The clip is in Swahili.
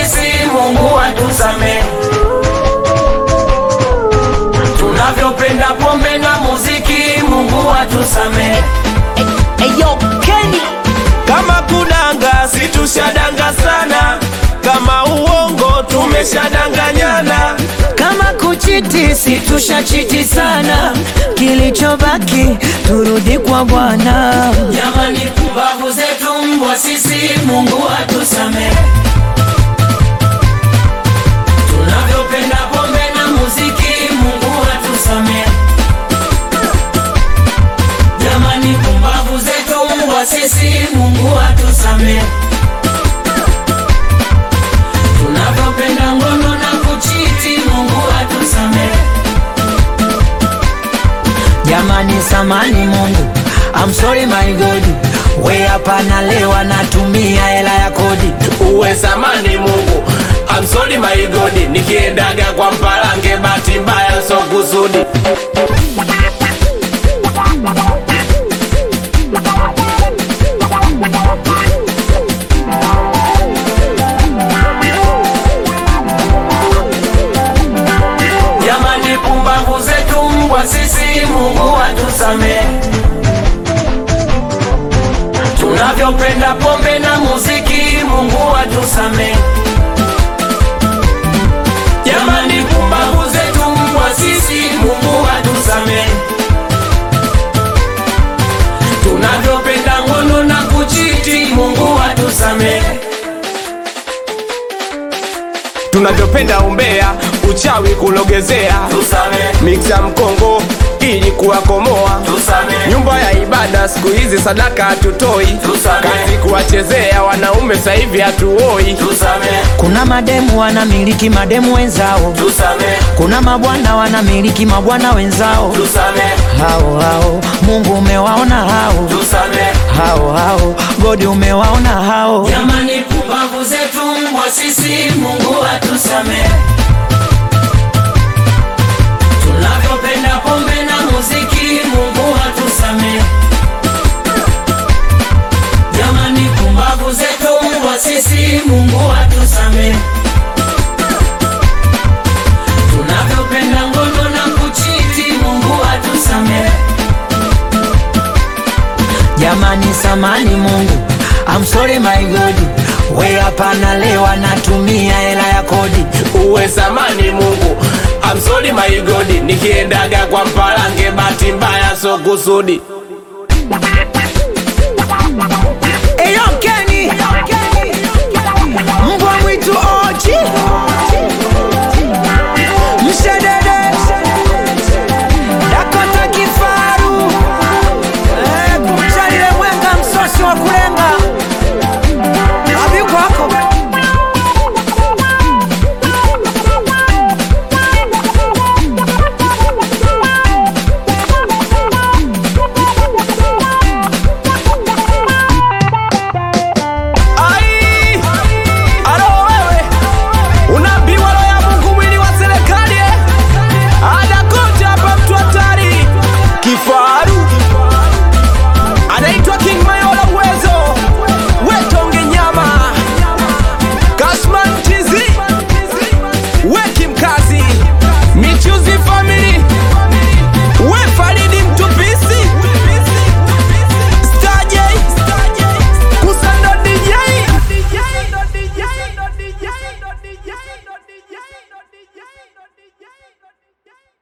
sisi, Mungu atusamehe. Tunavyopenda pombe na muziki, Mungu atusamehe. Eyo Kenny Kama kudanga situshadanga sana, kama uongo tumeshadanganyana. kama kuchiti situshachiti sana, kilichobaki turudi kwa Bwana. Jamani, pumbavu zetu mbwa sisi, Mungu atusamehe. Tunavyopenda pombe na muziki, Mungu atusamehe. Jamani, pumbavu zetu mbwa sisi, Mungu atusamehe. Tunavyopenda ngono na kuchiti, Mungu atusamehe. Jamani, samani Mungu, I'm sorry my God, we hapa nalewa natumia hela ya kodi. Uwe samani Mungu, I'm sorry my God, nikiendaga kwa mpalange, bahati mbaya so kusudi. Jamani, pumbavu zetu mbwa sisi, Mungu atusamehe. Tunavyopenda pombe na muziki, Mungu atusamehe. Jamani, pumbavu zetu mbwa sisi, Mungu atusamehe. Tunavyopenda ngono na kuchiti, Mungu atusamehe. Tunavyopenda umbea, uchawi kulogezea, Tusamehe, miksa mkongo ili kuwakomoa tusamehe. nyumba ya ibada siku hizi sadaka hatutoi, Tusamehe. kazi kuwachezea wanaume sasa hivi hatuoi. Tusamehe, Kuna mademu wanamiliki mademu wenzao, tusamehe, kuna mabwana wanamiliki mabwana wenzao. tusamehe, Hao hao Mungu umewaona hao tusamehe. hao hao, Godi umewaona hao. Jamani, pumbavu zetu mbwa sisi, Mungu atusamehe. Tunavyopenda pombe na muziki, Mungu atusamehe. Jamani, pumbavu zetu mbwa sisi, Mungu atusamehe. Tunavyopenda ngono na kuchiti, Mungu atusamehe. Jamani, samani Mungu, I'm sorry my God, we hapa nalewa natumia hela ya kodi. Uwe samani Mungu, I'm sorry my God, nikiendaga kwa mpalange, bahati mbaya so kusudi.